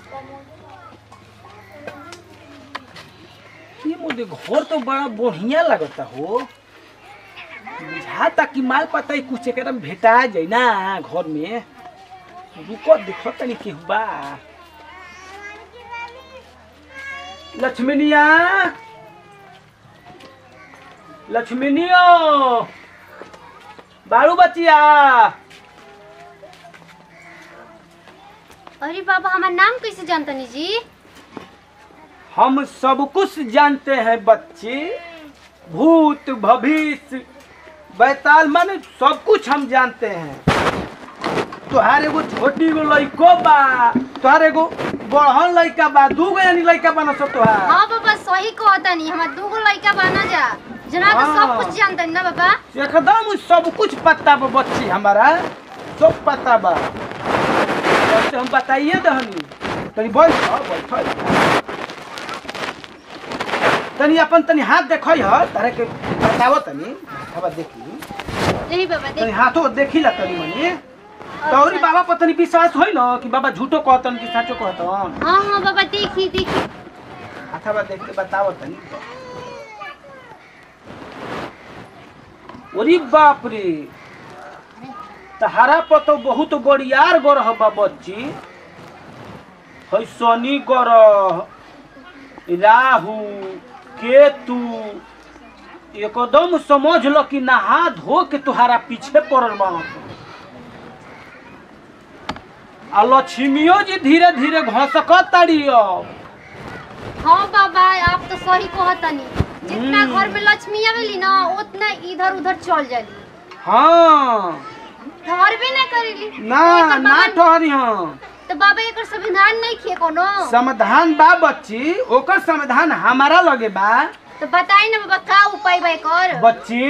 ये मुझे घर तो बड़ा बढ़िया लगता हो बुझाता कि माल पता ही कुछ एकरा में भेटा जाए ना घर में रुको देखो तनी केहू बा लक्ष्मीनिया लक्ष्मीनियो बारू बचिया अरे बाबा हमार नाम कैसे जानतनी जी हम सब कुछ जानते हैं बच्चे भूत भविष्य बैताल माने सब कुछ हम जानते हैं तुहार एगो छोटी गो लइको बा तुहार एगो बड़हन लइका बा दू गो यानी लइका बना सो तुहार हाँ बाबा सही कहतनी हमार दूगो लड़का बना जा जना तो सब हाँ। कुछ जानतनी ना बाबा एकदम सब कुछ पता बा बच्ची हमारा सब पता बा बच्चे हम बताइए दहनी तनी बैठ बैठ तनी अपन तनी हाथ देखई ह तारे के बतावो तनी हवा देखी यही बाबा तनी देख हाथो देखी ला तनी मनी तौरी बाबा पर तनी विश्वास होई न कि बाबा झूठो कहतन कि सचो कहतन हाँ हाँ बाबा देखी देखी अथवा देख के बतावो तनी ओरी बाप रे तहारा पर तो बहुत बड़ियार गरह बा बच्ची है शनि ग्रह राहु केतु एकदम समझ लो कि नहा धो के तुहारा पीछे पड़ल बा आ लक्ष्मियो जी धीरे धीरे घसक ताड़ी अब हाँ बाबा आप तो सही कहतनी जितना हम्म। घर में लक्ष्मी आवेली ना उतना इधर उधर चल जाली हाँ ठहर भी ना करेली ना तो एकर ना बाबा- ठहरी हाँ तो बाबा एकर संविधान नहीं खे कोनो समाधान बा बच्ची ओकर समाधान हमारा लगे बा तो बताई ना बाबा का उपाय बा एकर बच्ची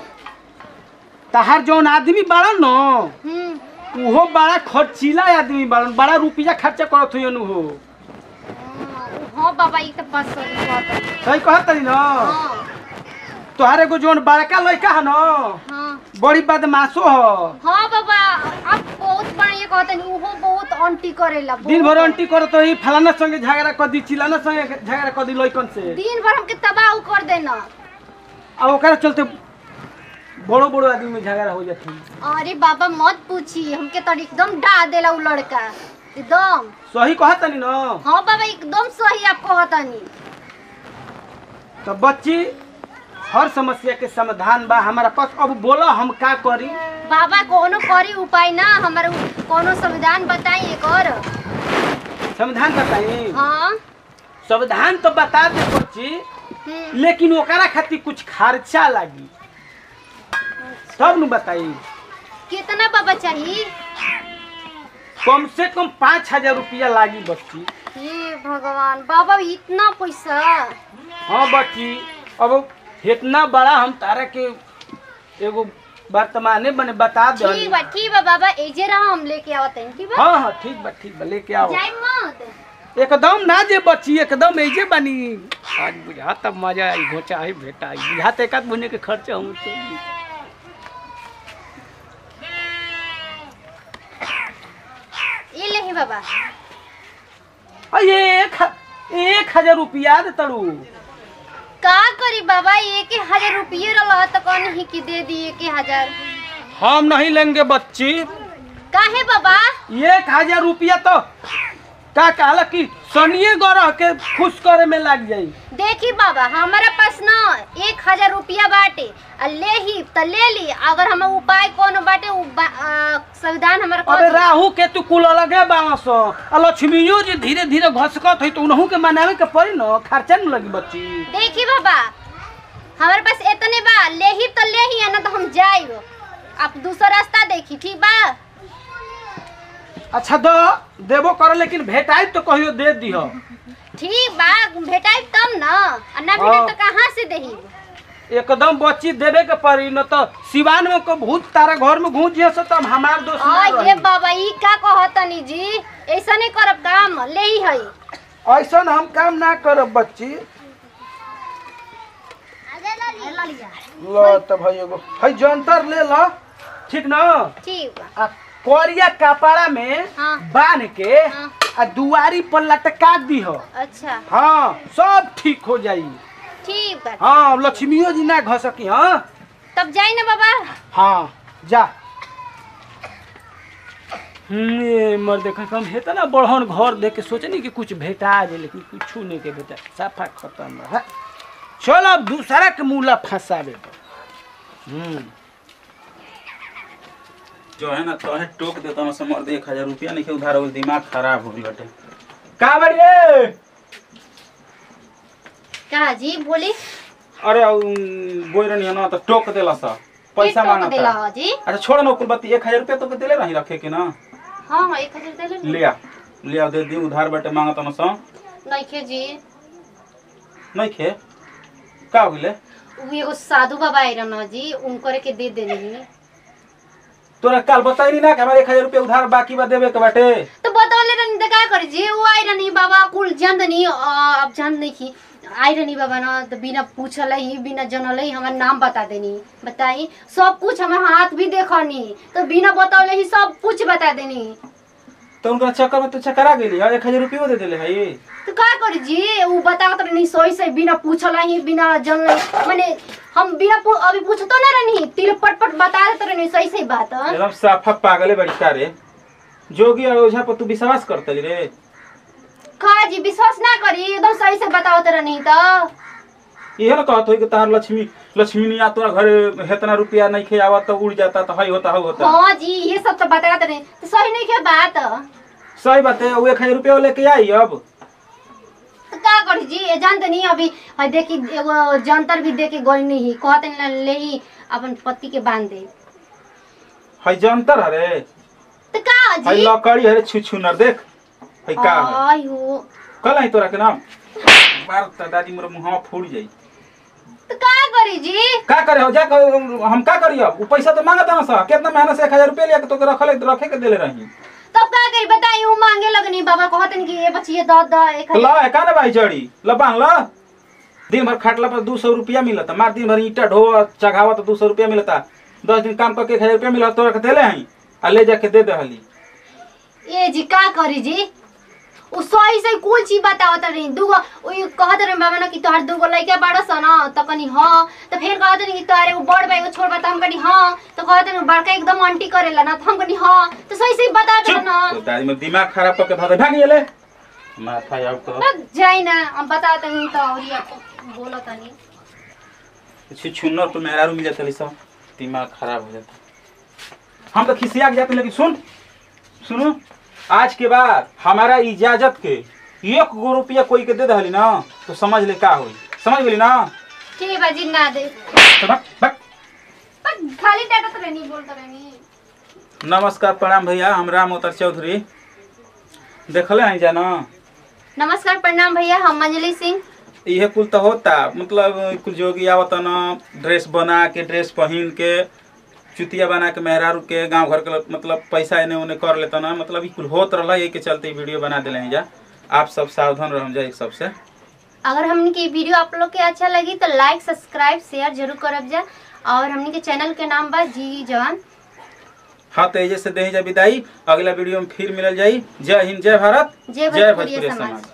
तहार जौन आदमी बाड़न न हम्म उहो बड़ा खर्चीला आदमी बाड़न बड़ा रुपया खर्चा करत हुई हो हाँ बाबा ई तो बात सही कहतनी सही कहत तनी न हाँ तोहार एगो जौन बड़का लड़का है न हाँ बड़ी बदमाशो ह हाँ बाबा आप बहुत बढ़िया कहतनी उहो बहुत अंटी करेला दिन भर बहुत। अंटी करत ही फलाना संगे झगड़ा कर दी चिलाना संगे झगड़ा कर दी लइकन से दिन भर हमके तबाह कर देना आ ओकरा चलते बड़ो बड़ो आदमी में झगड़ा हो जाती अरे बाबा मत पूछी हमके तो एकदम डा देला उ लड़का एकदम सही कहत तनी न हाँ बाबा एकदम सही आप कहतनी तो बच्ची हर समस्या के समाधान बा हमारा पास अब बोलो हम का करी बाबा कोनो करी उपाय ना हमारे उ- कोनो संविधान बताई एक और समाधान बताई हाँ संविधान तो बता दे बच्ची हम्म, लेकिन ओकरा खातिर कुछ खर्चा लागी तब न बताई कितना बाबा चाहिए कम से कम पाँच हजार रुपया लागी बच्ची हे भगवान बाबा इतना पैसा हाँ बच्ची अब इतना बड़ा हम तारा के एगो वर्तमाने बने बता दे ठीक बा ठीक बा बाबा एजे रहा हम लेके आवत हैं ठीक बा हाँ हाँ ठीक बा ठीक बा लेके आओ जाई मत एकदम ना जे बची एकदम ऐजे बनी आज बुझा तब मजा आई घोचा आई भेटा आई बुझा एक आध महीने के खर्चे हम ये ले बाबा अये एक ह- एक हजार रुपया दे तड़ू का करी बाबा एक हजार रुपये रहा तो कौन ही की दे दी एक हजार हम नहीं लेंगे बच्ची काहे बाबा एक हजार रुपया तो का कहला कि सनिए गरह के खुश करे में लग जाई देखी बाबा हमारा पास न एक हजार रुपया बाटे आ ले ही त ले ली अगर हम उपाय कोनो बाटे उ बा- आ, संविधान हमारा कर अबे दी। राहु के तू कुल अलगे बांस आ लक्ष्मियो जी धीरे धीरे घसकत है तो उनहू के मनावे के पड़ी न खर्चा न लगी बच्ची देखी बाबा हमारे पास इतने बा ले ही तो ले ही है ना तो हम जाइब आप दूसरा रास्ता देखी ठीक बा अच्छा दो देबो कर लेकिन भेटाई तो कहियो दे दिह ठीक बा भेटाई तब न आ ना भेटाई तो कहाँ से देही एकदम बच्ची देवे के पड़ी न तो सिवान में को भूत तारा घर में घुस जिया से तब हमार दोस्त ना आ ये रही। बाबा ई का कहतनी जी ऐसा नहीं करब काम ले ही है ऐसन हम काम ना करब बच्ची लो तो भाई एगो है जंतर ले लो ठीक न ठीक बा आ कोरिया कपड़ा में हाँ। बांध के हाँ। आ दुआरी पर लटका दी हो अच्छा हाँ सब ठीक हो जाई ठीक बा हाँ लक्ष्मियों जी ना घसकी हाँ तब जाई ना बाबा हाँ जा हम्म, ये मर देखा कम हेता ना बढ़न घर देख के सोचनी कि कुछ भेटा जाए लेकिन कुछ नहीं के बेटा साफा खत्म है चल अब दूसरा के मूला फंसावे हम्म जो है ना तोहे टोक देता ना समर दे एक हजार रुपया नहीं के उधार हो दिमाग खराब हो गई बटे का बड़िए का जी बोली अरे बोल रही ना तो टोक देला सा पैसा के टोक मांगा देला था हो जी अच्छा छोड़ ना कुलबत्ती एक हजार रुपया तो के देले रही रखे के ना हाँ हाँ एक हजार दे ले ले आ ले आ दे दी उधार बटे मांगा ना सा नइखे जी नहीं खे का हो गइले उ एगो साधु बाबा आइरन हो जी उनकर के दे देनी तोरा कल बताई ना कि हमारे एक हजार रुपया उधार बाकी बा देवे के बाटे तो बतौले रहनी त का करी जी उ आइरनी बाबा कुल जानदनी अब जान नहीं की आइरनी बाबा ना तो बिना पूछल ही बिना जनल ही हमार नाम बता देनी बताई सब कुछ हमार हाथ भी देखनी तो बिना बतौले ही सब कुछ बता देनी तो उनका चक्कर में तो चकरा गेली है एक हजार रुपया दे देले है ये तो का करी जी उ बतावत रहनी सोई से बिना पूछल ही बिना जनल माने हम बिना पू, अभी पूछतो ना रहनी तिल पट पट बता देत रहनी सही सही बात हाँ? एकदम साफा पागले बड़ी का रे जोगी और ओझा पर तू विश्वास करतली रे का जी विश्वास ना करी एकदम सही से बतावत रहनी तो इहे ना कहत होई कि तार लक्ष्मी लक्ष्मी नहीं आ तोरा घरे हेतना रुपया नहीं खे आवत तो उड़ जाता तो हई होता हई होता हाँ जी ये सब तो बतावत रहे तो सही नहीं के बात सही बात है वो एक हजार रुपया लेके आई अब तो का करी जी ये जानते नहीं अभी है देखी एगो जंतर भी देके गई नहीं कहते नहीं ले ही अपन पति के बांध दे हई जंतर हरे तो का हई जी लकड़ी हरे छु छु नर देख हई का है आई हो कल आई तोरा के नाम मार त दादी मोर मुंहवा फूट जाई तो का करी जी का करे हो जा क- हम का करी अब उ पैसा तो मांगता ना सा कितना मेहनत से एक हजार रुपया लेके तो रखले रखे के देले रही तब का करी बताई वो मांगे लगनी बाबा कहते नहीं कि ये बच्ची द द एक तो हजार ला है का ना भाई जड़ी ला बांध ला दिन भर खाटला पर दू सौ रुपया मिलता मार दिन भर ईटा ढो चघावा तो दू सौ रुपया मिलता दस दिन काम करके एक हजार रुपया मिला तोरा के देले हई आ ले जाके दे दे हली ए जी का करी जी उ सही सही कुल चीज बतावत रही दूगो उ कहत रहे बाबा ना कि तोहार दूगो लइका बाड़ा सन त कनी हां त फिर कहत रही कि तोहार एगो बड़ बा एगो छोट बा त हम कनी हां त कहत रहे बड़का एकदम आंटी करेला ना त हम कनी हां त सही सही बता दे चुप ना तो दादी में दिमाग खराब करके भाग भाग गेले माथा आउ तो बस जाई ना हम बताते नहीं तो और ये बोलत नहीं कुछ छुन्नर तो मेहरारू मिल जाता सब दिमाग खराब हो जाता हम तो खिसिया के जाते लेकिन सुन सुनो आज के बाद हमारा इजाजत के एक गो रुपया कोई के दे दहली ना तो समझ ले का होई समझ गेली ना ठीक बा जी ना दे तो भाग भाग पर खाली डाटत रहनी बोलत रहनी नमस्कार प्रणाम भैया हम राम अवतार चौधरी देखले हैं जाना नमस्कार प्रणाम भैया हम अंजलि सिंह इहे कुल तो होता मतलब कुल जोगी आवत न ड्रेस बना के ड्रेस पहन के चुतिया बना के मेहरारू के गांव घर के लोग मतलब पैसा एने ओने कर लेता ना मतलब ई कुल होत रहला यही के चलते ई वीडियो बना दिले हैं जा आप सब सावधान रह जा एक सबसे अगर हमने की वीडियो आप लोग के अच्छा लगी तो लाइक सब्सक्राइब शेयर जरूर करब जा और हमने के चैनल के नाम बा जी जवान हाँ तो एजे से दे जा विदाई अगला वीडियो में फिर मिलल जाई जय हिंद जय भारत जय जय भोजपुरी भोजपुरी समाज समाज